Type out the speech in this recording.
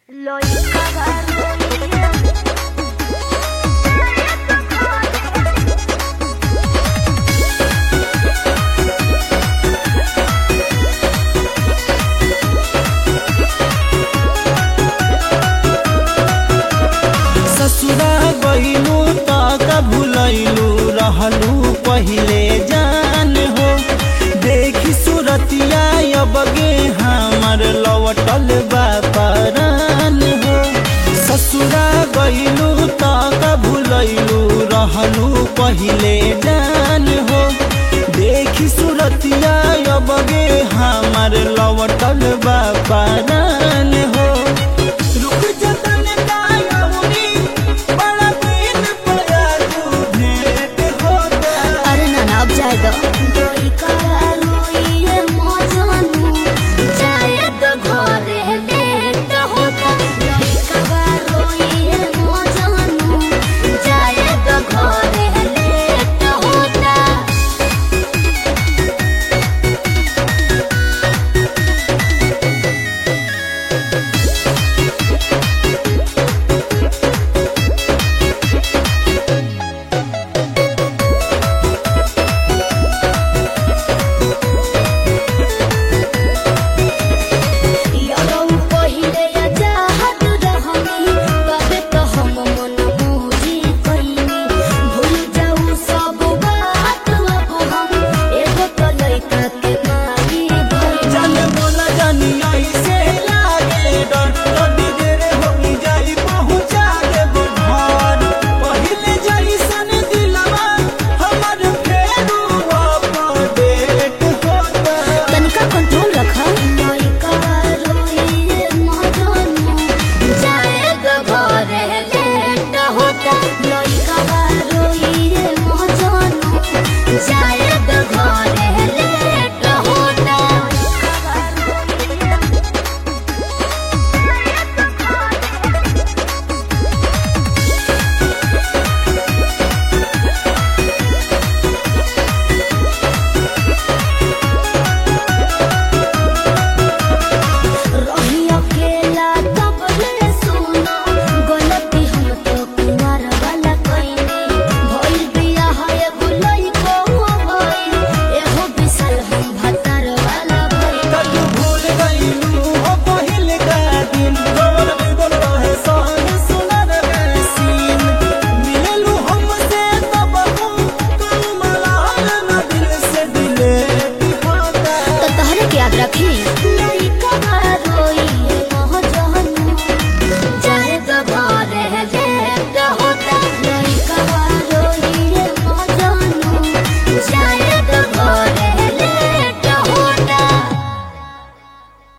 Lo hice ससुरा गईलू त का भूलैलू रहलू पहिले जान हो देखी सूरतिया अबगे हमर लवटल बापरान हो ससुरा गईलू त का भूलैलू रहलू पहिले जान हो देखी सूरतिया अबगे हमर लवटल बापरान हो रुक जतन कायौनी बड़ा दिन पया तू भेंट होता अरे ना ना अब जाए दो दोई करालुइए मजनू जाए तो घरे लेट होता दोई करालुइए मजनू जाए तो घरे लेट होता यरौ पहिले या चाहत रहनी तबे तो हम मन मोही कइनी भूल जाऊ सब बात अब हम एगो तो लइका के मारी भइल जाने बोला जानी ऐसे लागे डर कभी देर हो जाई पहुंचा देबो घर पहिले जैसन दिलवा हमर फेरू अपडेट होता तनिका कंट्रोल रखा लइका रोइए मजनू जाए तो घरे लेट होता लइका रोइए मजनू जाए तो घरे लेट होता रही अकेला तब ले सुना गलती हम तो कुमार वाला कइनी भइल बियाह एगो लइको भइल एहो बिसल हम भतार वाला भइल तब भूल गईलू हो पहिल का दिन गोर बिगल रहे सहन सुनर सीन मिललू हमसे तब हम तुम मलाल न दिल से दिले होता तो तहरे के याद रखी